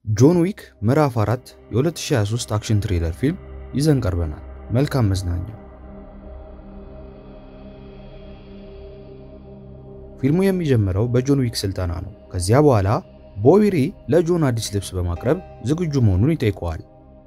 ጆን ዊክ ምዕራፍ 4 የ2023 አክሽን ትሪለር ፊልም ይዘን ቀርበናል። መልካም መዝናኛ። ፊልሙ የሚጀምረው በጆን ዊክ ስልጠና ነው። ከዚያ በኋላ ቦቢ ሪ ለጆን አዲስ ልብስ በማቅረብ ዝግጁ መሆኑን ይጠይቀዋል።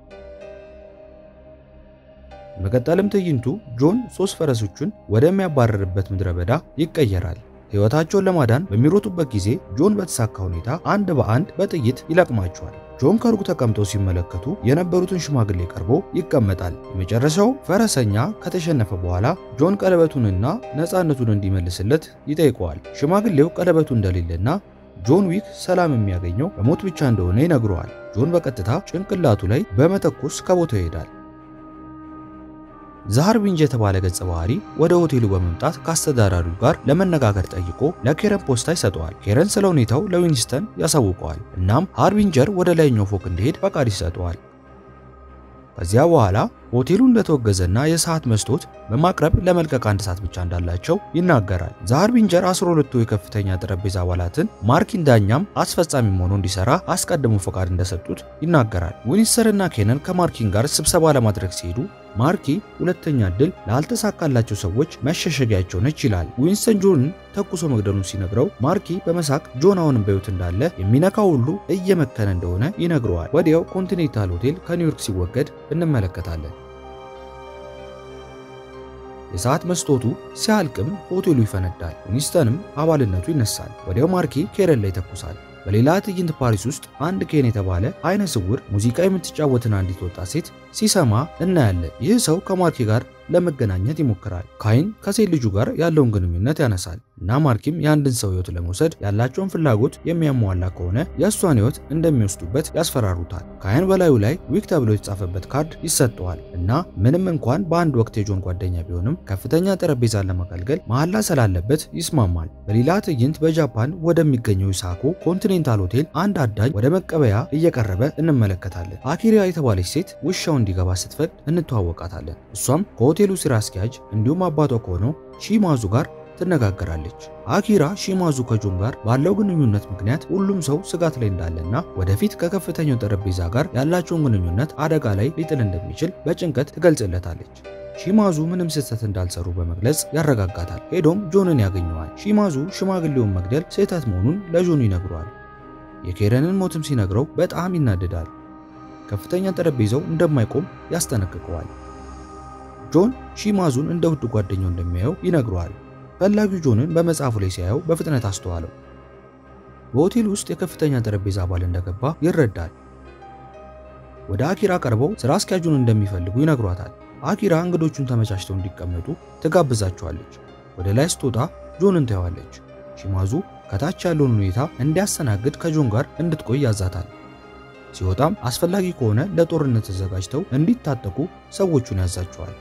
በቀጠልም ትዕይንቱ ጆን ሶስት ፈረሶቹን ወደሚያባረርበት ምድረ በዳ ይቀየራል። ሕይወታቸውን ለማዳን በሚሮጡበት ጊዜ ጆን በተሳካ ሁኔታ አንድ በአንድ በጥይት ይለቅማቸዋል። ጆን ከሩቅ ተቀምጠው ሲመለከቱ የነበሩትን ሽማግሌ ቀርቦ ይቀመጣል። የመጨረሻው ፈረሰኛ ከተሸነፈ በኋላ ጆን ቀለበቱንና ነፃነቱን እንዲመልስለት ይጠይቀዋል። ሽማግሌው ቀለበቱ እንደሌለና ጆን ዊክ ሰላም የሚያገኘው በሞት ብቻ እንደሆነ ይነግረዋል። ጆን በቀጥታ ጭንቅላቱ ላይ በመተኮስ ከቦታው ይሄዳል። ዛሃር ቢንጅ የተባለ ገጸ ባህሪ ወደ ሆቴሉ በመምጣት ከአስተዳዳሪው ጋር ለመነጋገር ጠይቆ ለኬረን ፖስታ ይሰጠዋል። ኬረን ስለ ሁኔታው ለዊንስተን ያሳውቀዋል። እናም ሃርቢንጀር ወደ ላይኛው ፎቅ እንዲሄድ ፈቃድ ይሰጠዋል። ከዚያ በኋላ ሆቴሉ እንደተወገዘና የሰዓት መስቶት በማቅረብ ለመልቀቅ አንድ ሰዓት ብቻ እንዳላቸው ይናገራል። ዛሃርቢንጀር 12ቱ የከፍተኛ ጠረጴዛ አባላትን ማርኪን ዳኛም አስፈጻሚም ሆኖ እንዲሰራ አስቀድሞ ፈቃድ እንደሰጡት ይናገራል። ዊንስተር እና ኬነን ከማርኪን ጋር ስብሰባ ለማድረግ ሲሄዱ ማርኪ ሁለተኛ እድል ላልተሳካላቸው ሰዎች መሸሸጊያቸው ነች ይላል። ዊንስተን ጆንን ተኩሶ መግደሉን ሲነግረው ማርኪ በመሳቅ ጆን አሁንም በሕይወት እንዳለ የሚነካው ሁሉ እየመከነ እንደሆነ ይነግረዋል። ወዲያው ኮንቲኔንታል ሆቴል ከኒውዮርክ ሲወገድ እንመለከታለን። የሰዓት መስቶቱ ሲያልቅም ሆቴሉ ይፈነዳል። ዊንስተንም አባልነቱ ይነሳል። ወዲያው ማርኪ ኬረን ላይ ይተኩሳል። በሌላ ትዕይንት ፓሪስ ውስጥ አንድ ኬን የተባለ አይነ ስውር ሙዚቃ የምትጫወትን አንዲት ወጣት ሴት ሲሰማ እናያለን። ይህ ሰው ከማርኪ ጋር ለመገናኘት ይሞክራል። ካይን ከሴት ልጁ ጋር ያለውን ግንኙነት ያነሳል እና ማርኪም የአንድን ሰው ሕይወት ለመውሰድ ያላቸውን ፍላጎት የሚያሟላ ከሆነ የእሷን ሕይወት እንደሚወስዱበት ያስፈራሩታል። ካይን በላዩ ላይ ዊክ ተብሎ የተጻፈበት ካርድ ይሰጠዋል እና ምንም እንኳን በአንድ ወቅት የጆን ጓደኛ ቢሆንም ከፍተኛ ጠረጴዛን ለማገልገል መሐላ ስላለበት ይስማማል። በሌላ ትዕይንት በጃፓን ወደሚገኘው ኢሳኮ ኮንቲኔንታል ሆቴል አንድ አዳኝ ወደ መቀበያ እየቀረበ እንመለከታለን። አኪሪያ የተባለች ሴት ውሻው እንዲገባ ስትፈቅድ እንተዋወቃታለን። እሷም ከሆቴሉ ስራ አስኪያጅ እንዲሁም አባቷ ከሆነው ሺማዙ ጋር ትነጋገራለች። አኪራ ሺማዙ ከጆን ጋር ባለው ግንኙነት ምክንያት ሁሉም ሰው ስጋት ላይ እንዳለና ወደፊት ከከፍተኛው ጠረጴዛ ጋር ያላቸውን ግንኙነት አደጋ ላይ ሊጥል እንደሚችል በጭንቀት ትገልጽለታለች። ሺማዙ ምንም ስህተት እንዳልሰሩ በመግለጽ ያረጋጋታል። ሄዶም ጆንን ያገኘዋል። ሺማዙ ሽማግሌውን መግደል ስህተት መሆኑን ለጆን ይነግረዋል። የኬረንን ሞትም ሲነግረው በጣም ይናደዳል። ከፍተኛ ጠረጴዛው እንደማይቆም ያስጠነቅቀዋል። ጆን ሺማዙን እንደ ውድ ጓደኛው እንደሚያየው ይነግረዋል። ፈላጊው ጆንን በመጽሐፉ ላይ ሲያየው በፍጥነት አስተዋለው። በሆቴል ውስጥ የከፍተኛ ጠረጴዛ አባል እንደገባ ይረዳል። ወደ አኪራ ቀርበው ስራ አስኪያጁን እንደሚፈልጉ ይነግሯታል። አኪራ እንግዶቹን ተመቻችተው እንዲቀመጡ ትጋብዛቸዋለች። ወደ ላይ ስትወጣ ጆንን ታየዋለች። ሺማዙ ከታች ያለውን ሁኔታ እንዲያስተናግድ ከጆን ጋር እንድትቆይ ያዛታል። ሲወጣም አስፈላጊ ከሆነ ለጦርነት ተዘጋጅተው እንዲታጠቁ ሰዎቹን ያዛቸዋል።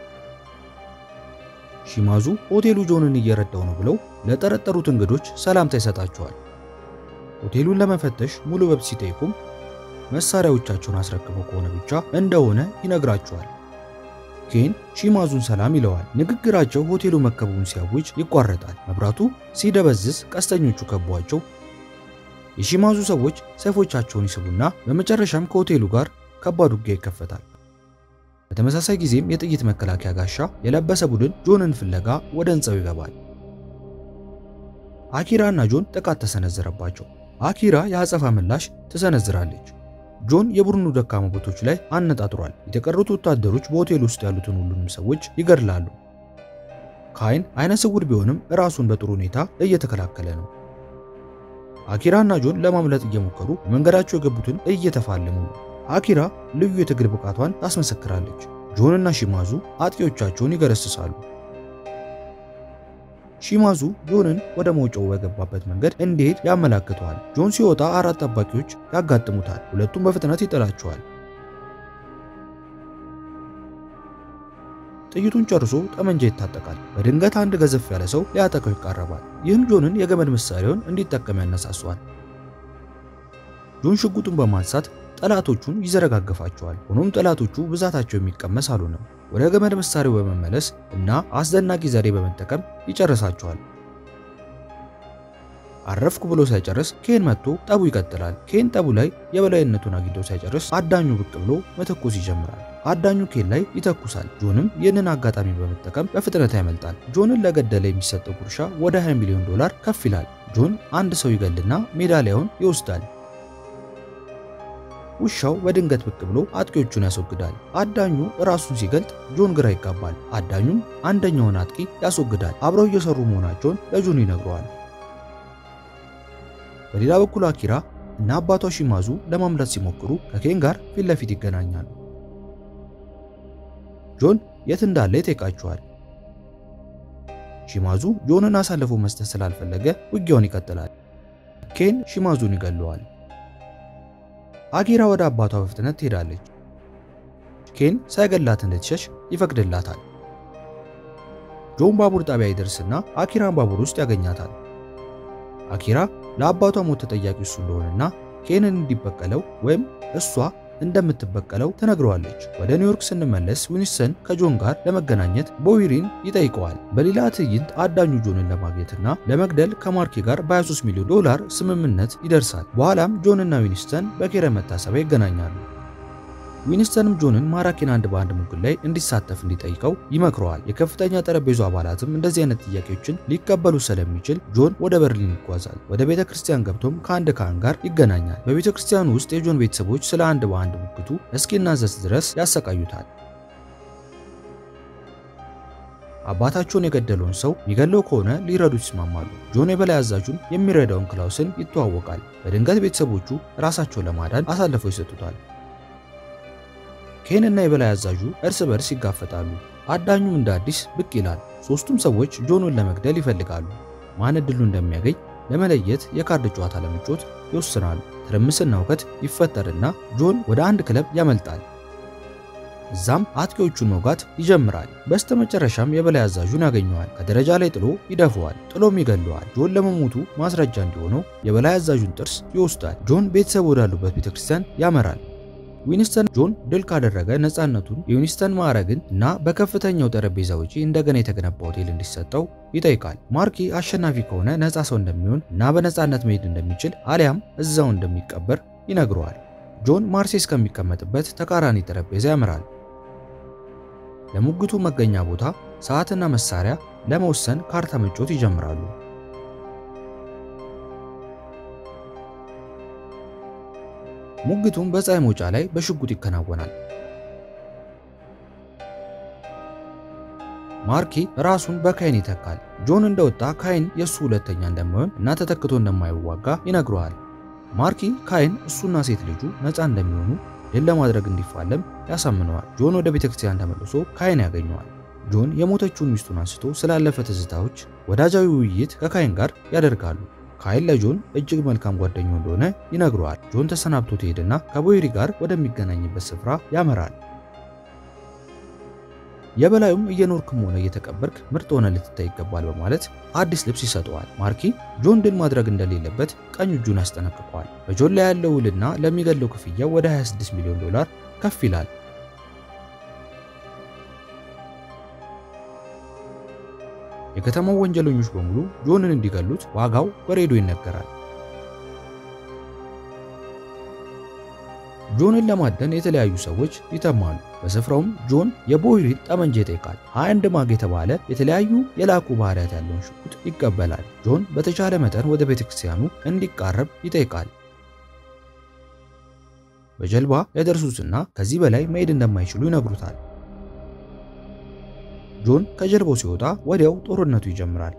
ሺማዙ ሆቴሉ ጆንን እየረዳው ነው ብለው ለጠረጠሩት እንግዶች ሰላምታ ይሰጣቸዋል። ሆቴሉን ለመፈተሽ ሙሉ መብት ሲጠይቁም መሳሪያዎቻቸውን አስረክበው ከሆነ ብቻ እንደሆነ ይነግራቸዋል። ኬን ሺማዙን ሰላም ይለዋል። ንግግራቸው ሆቴሉ መከበቡን ሲያውጅ ይቋረጣል። መብራቱ ሲደበዝዝ ቀስተኞቹ ከቧቸው የሺማዙ ሰዎች ሰይፎቻቸውን ይስቡና በመጨረሻም ከሆቴሉ ጋር ከባድ ውጊያ ይከፈታል። በተመሳሳይ ጊዜም የጥይት መከላከያ ጋሻ የለበሰ ቡድን ጆንን ፍለጋ ወደ ሕንፃው ይገባል። አኪራ እና ጆን ጥቃት ተሰነዘረባቸው። አኪራ የአጸፋ ምላሽ ትሰነዝራለች። ጆን የቡድኑ ደካማ ቦታዎች ላይ አነጣጥሯል። የተቀሩት ወታደሮች በሆቴል ውስጥ ያሉትን ሁሉንም ሰዎች ይገድላሉ። ካይን አይነ ስውር ቢሆንም ራሱን በጥሩ ሁኔታ እየተከላከለ ነው። አኪራ እና ጆን ለማምለጥ እየሞከሩ መንገዳቸው የገቡትን እየተፋለሙ ነው። አኪራ ልዩ የትግል ብቃቷን ታስመሰክራለች። ጆን እና ሺማዙ አጥቂዎቻቸውን ይገረስሳሉ። ሺማዙ ጆንን ወደ መውጫው በገባበት መንገድ እንዲሄድ ያመላክተዋል። ጆን ሲወጣ አራት ጠባቂዎች ያጋጥሙታል። ሁለቱም በፍጥነት ይጥላቸዋል። ጥይቱን ጨርሶ ጠመንጃ ይታጠቃል። በድንገት አንድ ገዘፍ ያለ ሰው ሊያጠቀው ይቃረባል። ይህም ጆንን የገመድ መሳሪያውን እንዲጠቀም ያነሳሷል። ጆን ሽጉጡን በማንሳት ጠላቶቹን ይዘረጋግፋቸዋል። ሆኖም ጠላቶቹ ብዛታቸው የሚቀመስ አልሆነም። ወደ ገመድ መሳሪያው በመመለስ እና አስደናቂ ዘዴ በመጠቀም ይጨርሳቸዋል። አረፍኩ ብሎ ሳይጨርስ ኬን መጥቶ ጠቡ ይቀጥላል። ኬን ጠቡ ላይ የበላይነቱን አግኝቶ ሳይጨርስ አዳኙ ብቅ ብሎ መተኮስ ይጀምራል። አዳኙ ኬን ላይ ይተኩሳል። ጆንም ይህንን አጋጣሚ በመጠቀም በፍጥነት ያመልጣል። ጆንን ለገደለ የሚሰጠው ጉርሻ ወደ 20 ሚሊዮን ዶላር ከፍ ይላል። ጆን አንድ ሰው ይገልና ሜዳሊያውን ይወስዳል። ውሻው በድንገት ብቅ ብሎ አጥቂዎቹን ያስወግዳል። አዳኙ ራሱን ሲገልጥ ጆን ግራ ይጋባል። አዳኙም አንደኛውን አጥቂ ያስወግዳል። አብረው እየሰሩ መሆናቸውን ለጆን ይነግረዋል። በሌላ በኩል አኪራ እና አባቷ ሺማዙ ለማምለጥ ሲሞክሩ ከኬን ጋር ፊት ለፊት ይገናኛሉ። ጆን የት እንዳለ ይጠይቃቸዋል። ሺማዙ ጆንን አሳልፎ መስጠት ስላልፈለገ ውጊያውን ይቀጥላል። ኬን ሺማዙን ይገለዋል። አኪራ ወደ አባቷ በፍጥነት ትሄዳለች። ኬን ሳይገላት እንድትሸሽ ይፈቅድላታል። ጆን ባቡር ጣቢያ ይደርስና አኪራን ባቡር ውስጥ ያገኛታል። አኪራ ለአባቷ ሞት ተጠያቂ እሱ እንደሆነና ኬንን እንዲበቀለው ወይም እሷ እንደምትበቀለው ትነግረዋለች። ወደ ኒውዮርክ ስንመለስ ዊንስተን ከጆን ጋር ለመገናኘት ቦዊሪን ይጠይቀዋል። በሌላ ትዕይንት አዳኙ ጆንን ለማግኘትና ለመግደል ከማርኪ ጋር በ23 ሚሊዮን ዶላር ስምምነት ይደርሳል። በኋላም ጆንና ዊንስተን በኬረ መታሰቢያ ይገናኛሉ። ዊንስተንም ጆንን ማራኪን አንድ በአንድ ሙግል ላይ እንዲሳተፍ እንዲጠይቀው ይመክረዋል። የከፍተኛ ጠረጴዛ አባላትም እንደዚህ አይነት ጥያቄዎችን ሊቀበሉ ስለሚችል ጆን ወደ በርሊን ይጓዛል። ወደ ቤተ ክርስቲያን ገብቶም ከአንድ ካህን ጋር ይገናኛል። በቤተ ክርስቲያኑ ውስጥ የጆን ቤተሰቦች ስለ አንድ በአንድ ሙግቱ እስኪናዘዝ ድረስ ያሰቃዩታል። አባታቸውን የገደለውን ሰው የሚገለው ከሆነ ሊረዱት ይስማማሉ። ጆን የበላይ አዛዡን የሚረዳውን ክላውስን ይተዋወቃል። በድንገት ቤተሰቦቹ ራሳቸውን ለማዳን አሳልፈው ይሰጡታል። ኬን እና የበላይ አዛዡ እርስ በርስ ይጋፈጣሉ። አዳኙም እንደ አዲስ ብቅ ይላል። ሶስቱም ሰዎች ጆንን ለመግደል ይፈልጋሉ። ማን እድሉ እንደሚያገኝ ለመለየት የካርድ ጨዋታ ለመጫወት ይወስናሉ። ትርምስና እውከት ይፈጠርና ጆን ወደ አንድ ክለብ ያመልጣል። እዛም አጥቂዎቹን መውጋት ይጀምራል። በስተመጨረሻም የበላይ አዛዡን ያገኘዋል። ከደረጃ ላይ ጥሎ ይደፈዋል። ጥሎም ይገለዋል። ጆን ለመሞቱ ማስረጃ እንዲሆነው የበላይ አዛዡን ጥርስ ይወስዳል። ጆን ቤተሰብ ወዳሉበት ቤተክርስቲያን ያመራል። ዊንስተን ጆን ድል ካደረገ ነፃነቱን የዊንስተን ማዕረግን እና በከፍተኛው ጠረጴዛ ውጪ እንደገና የተገነባ ሆቴል እንዲሰጠው ይጠይቃል። ማርኪ አሸናፊ ከሆነ ነፃ ሰው እንደሚሆን እና በነፃነት መሄድ እንደሚችል አሊያም እዛው እንደሚቀበር ይነግረዋል። ጆን ማርሴ እስከሚቀመጥበት ተቃራኒ ጠረጴዛ ያመራል። ለሙግቱ መገኛ ቦታ፣ ሰዓትና መሳሪያ ለመወሰን ካርታ መጫወት ይጀምራሉ። ሙግቱም በፀሐይ መውጫ ላይ በሽጉጥ ይከናወናል። ማርኪ ራሱን በካይን ይተካል። ጆን እንደወጣ ካይን የእሱ ሁለተኛ እንደማይሆን እና ተተክቶ እንደማይዋጋ ይነግረዋል። ማርኪ ካይን እሱና ሴት ልጁ ነፃ እንደሚሆኑ ድል ለማድረግ እንዲፋለም ያሳምነዋል። ጆን ወደ ቤተክርስቲያን ተመልሶ ካይን ያገኘዋል። ጆን የሞተችውን ሚስቱን አንስቶ ስላለፈ ትዝታዎች ወዳጃዊ ውይይት ከካይን ጋር ያደርጋሉ። ካይን ለጆን እጅግ መልካም ጓደኛው እንደሆነ ይነግረዋል። ጆን ተሰናብቶ ትሄድና ከቦይሪ ጋር ወደሚገናኝበት ስፍራ ያመራል። የበላዩም እየኖርክም ሆነ እየተቀበርክ ምርጥ ሆነ ልትታይ ይገባል በማለት አዲስ ልብስ ይሰጠዋል። ማርኪ ጆን ድል ማድረግ እንደሌለበት ቀኝ እጁን ያስጠነቅቀዋል። በጆን ላይ ያለው ውልና ለሚገለው ክፍያ ወደ 26 ሚሊዮን ዶላር ከፍ ይላል። የከተማው ወንጀለኞች በሙሉ ጆንን እንዲገሉት ዋጋው በሬዲዮ ይነገራል። ጆንን ለማደን የተለያዩ ሰዎች ይተማሉ። በስፍራውም ጆን የቦይሪን ጠመንጃ ይጠይቃል። 21 ማግ የተባለ የተለያዩ የላቁ ባህሪያት ያለውን ሽጉጥ ይቀበላል። ጆን በተቻለ መጠን ወደ ቤተክርስቲያኑ እንዲቃረብ ይጠይቃል። በጀልባ ያደርሱትና ከዚህ በላይ መሄድ እንደማይችሉ ይነግሩታል። ጆን ከጀልባው ሲወጣ ወዲያው ጦርነቱ ይጀምራል።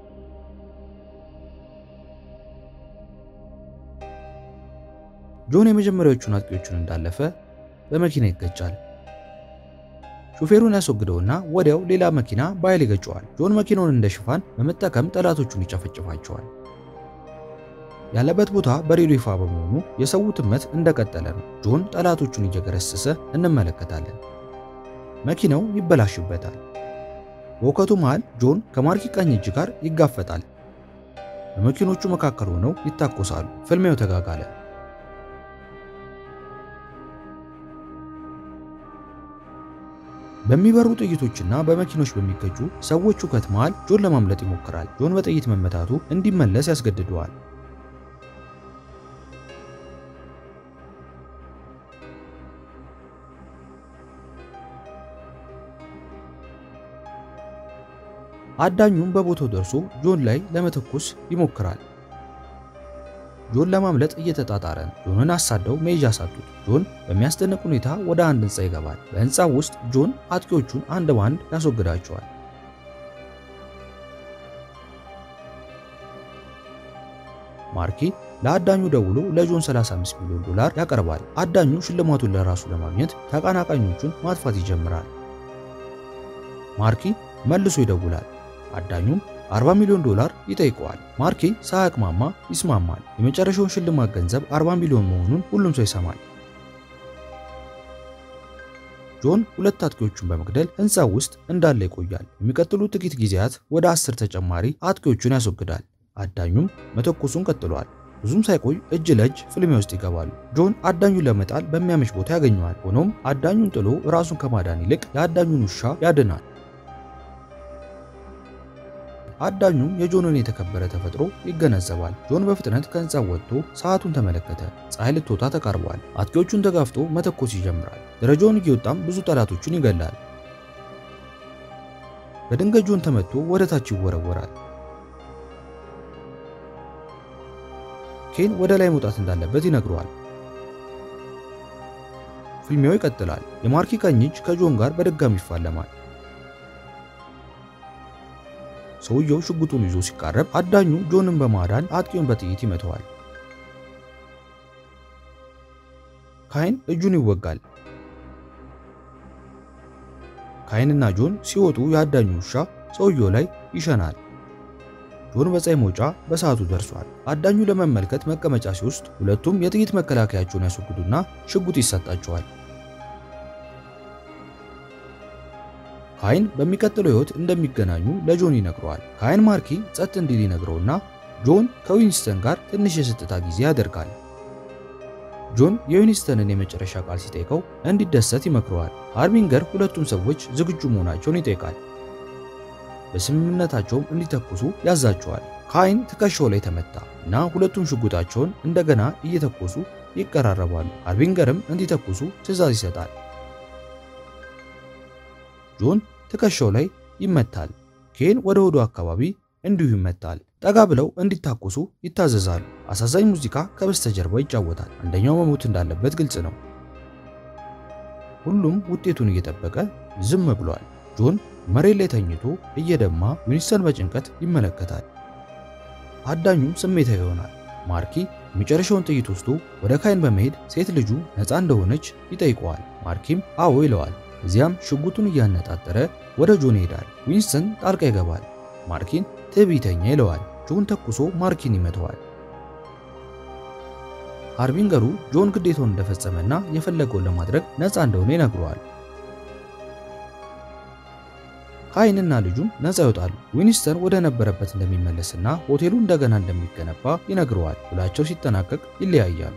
ጆን የመጀመሪያዎቹን አጥቂዎቹን እንዳለፈ በመኪና ይገጫል። ሹፌሩን ያስወግደውና ወዲያው ሌላ መኪና በኃይል ይገጨዋል። ጆን መኪናውን እንደ ሽፋን በመጠቀም ጠላቶቹን ይጨፈጭፋቸዋል። ያለበት ቦታ በሬዲዮ ይፋ በመሆኑ የሰው ትመት እንደቀጠለ ነው። ጆን ጠላቶቹን እየገረሰሰ እንመለከታለን። መኪናው ይበላሽበታል። በውከቱ መሃል ጆን ከማርኪ ቀኝ እጅ ጋር ይጋፈጣል። በመኪኖቹ መካከል ሆነው ይታኮሳሉ። ፍልሚያው ተጋጋለ። በሚበሩ ጥይቶችና በመኪኖች በሚገጩ ሰዎች ሁከት መሃል ጆን ለማምለጥ ይሞክራል። ጆን በጥይት መመታቱ እንዲመለስ ያስገድደዋል። አዳኙም በቦታው ደርሶ ጆን ላይ ለመተኮስ ይሞክራል። ጆን ለማምለጥ እየተጣጣረ ነው። ጆንን አሳደው መሄጃ አሳጡት። ጆን በሚያስደንቅ ሁኔታ ወደ አንድ ህንፃ ይገባል። በህንፃው ውስጥ ጆን አጥቂዎቹን አንድ በአንድ ያስወግዳቸዋል። ማርኪ ለአዳኙ ደውሎ ለጆን 35 ሚሊዮን ዶላር ያቀርባል። አዳኙ ሽልማቱን ለራሱ ለማግኘት ተቀናቃኞቹን ማጥፋት ይጀምራል። ማርኪ መልሶ ይደውላል። አዳኙም 40 ሚሊዮን ዶላር ይጠይቀዋል። ማርኪ ሳያቅማማ ይስማማል። የመጨረሻውን ሽልማት ገንዘብ 40 ሚሊዮን መሆኑን ሁሉም ሰው ይሰማል። ጆን ሁለት አጥቂዎቹን በመግደል ህንፃው ውስጥ እንዳለ ይቆያል። የሚቀጥሉት ጥቂት ጊዜያት ወደ አስር ተጨማሪ አጥቂዎቹን ያስወግዳል። አዳኙም መተኮሱን ቀጥሏል። ብዙም ሳይቆይ እጅ ለእጅ ፍልሚያ ውስጥ ይገባሉ። ጆን አዳኙን ለመጣል በሚያመች ቦታ ያገኘዋል። ሆኖም አዳኙን ጥሎ ራሱን ከማዳን ይልቅ የአዳኙን ውሻ ያድናል። አዳኙም የጆንን የተከበረ ተፈጥሮ ይገነዘባል። ጆን በፍጥነት ከህንፃው ወጥቶ ሰዓቱን ተመለከተ። ፀሐይ ልትወጣ ተቃርቧል። አጥቂዎቹን ተጋፍቶ መተኮስ ይጀምራል። ደረጃውን እየወጣም ብዙ ጠላቶቹን ይገላል። በድንገት ጆን ተመቶ ወደ ታች ይወረወራል። ኬን ወደ ላይ መውጣት እንዳለበት ይነግረዋል። ፍልሚያው ይቀጥላል። የማርኪ ቀኝ እጅ ከጆን ጋር በድጋሚ ይፋለማል። ሰውየው ሽጉጡን ይዞ ሲቃረብ አዳኙ ጆንን በማዳን አጥቂውን በጥይት ይመተዋል። ካይን እጁን ይወጋል። ካይንና ጆን ሲወጡ የአዳኙ ውሻ ሰውየው ላይ ይሸናል። ጆን በፀሐይ መውጫ በሰዓቱ ደርሷል። አዳኙ ለመመልከት መቀመጫ ሲወስድ ሁለቱም የጥይት መከላከያቸውን ያስወግዱና ሽጉጥ ይሰጣቸዋል። ካይን በሚቀጥለው ሕይወት እንደሚገናኙ ለጆን ይነግረዋል። ካይን ማርኪ ጸጥ እንዲል ይነግረውና ጆን ከዊንስተን ጋር ትንሽ የስጥታ ጊዜ ያደርጋል። ጆን የዊንስተንን የመጨረሻ ቃል ሲጠይቀው እንዲደሰት ይመክረዋል። ሃርቢንገር ሁለቱም ሰዎች ዝግጁ መሆናቸውን ይጠይቃል። በስምምነታቸውም እንዲተኩሱ ያዛቸዋል። ካይን ትከሻው ላይ ተመታ እና ሁለቱም ሽጉጣቸውን እንደገና እየተኮሱ ይቀራረባሉ። ሃርቢንገርም እንዲተኩሱ ትዕዛዝ ይሰጣል። ጆን ትከሻው ላይ ይመታል። ኬን ወደ ሆዱ አካባቢ እንዲሁ ይመታል። ጠጋ ብለው እንዲታኮሱ ይታዘዛሉ። አሳዛኝ ሙዚቃ ከበስተጀርባ ይጫወታል። አንደኛው መሞት እንዳለበት ግልጽ ነው። ሁሉም ውጤቱን እየጠበቀ ዝም ብሏል። ጆን መሬት ላይ ተኝቶ እየደማ ዊንስተን በጭንቀት ይመለከታል። አዳኙም ስሜታዊ ይሆናል። ማርኪ የመጨረሻውን ጥይት ወስዶ ወደ ካይን በመሄድ ሴት ልጁ ነፃ እንደሆነች ይጠይቀዋል። ማርኪም አዎ ይለዋል። እዚያም ሽጉጡን እያነጣጠረ ወደ ጆን ይሄዳል። ዊንስተን ጣልቃ ይገባል። ማርኪን ትዕቢተኛ ይለዋል። ጆን ተኩሶ ማርኪን ይመተዋል። ሃርቢንገሩ ጆን ግዴታውን እንደፈጸመና የፈለገውን ለማድረግ ነፃ እንደሆነ ይነግረዋል። ካይንና ልጁም ነፃ ይወጣሉ። ዊንስተን ወደ ነበረበት እንደሚመለስና ሆቴሉ እንደገና እንደሚገነባ ይነግረዋል። ውላቸው ሲጠናቀቅ ይለያያሉ።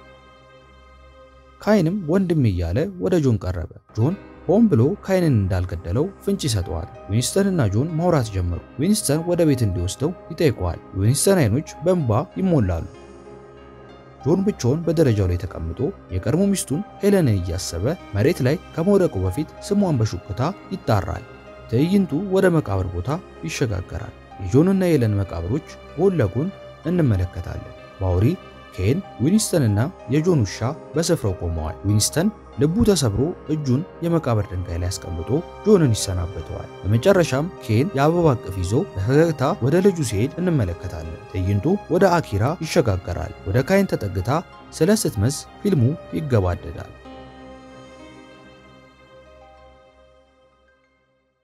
ካይንም ወንድም እያለ ወደ ጆን ቀረበ። ጆን ሆን ብሎ ካይንን እንዳልገደለው ፍንጭ ይሰጠዋል። ዊንስተን እና ጆን ማውራት ጀመሩ። ዊንስተን ወደ ቤት እንዲወስደው ይጠይቀዋል። የዊንስተን አይኖች በእንባ ይሞላሉ። ጆን ብቻውን በደረጃው ላይ ተቀምጦ የቀድሞ ሚስቱን ሄለንን እያሰበ መሬት ላይ ከመውደቁ በፊት ስሟን በሹክታ ይጣራል። ትዕይንቱ ወደ መቃብር ቦታ ይሸጋገራል። የጆንና የሄለን መቃብሮች ጎን ለጎን እንመለከታለን። ባውሪ ኬን፣ ዊንስተንና የጆን ውሻ በስፍራው ቆመዋል። ዊንስተን ልቡ ተሰብሮ እጁን የመቃብር ድንጋይ ላይ አስቀምጦ ጆንን ይሰናበተዋል። በመጨረሻም ኬን የአበባ እቅፍ ይዞ በፈገግታ ወደ ልጁ ሲሄድ እንመለከታለን። ትዕይንቱ ወደ አኪራ ይሸጋገራል። ወደ ካይን ተጠግታ ስለ ስትመስ ፊልሙ ይገባደዳል።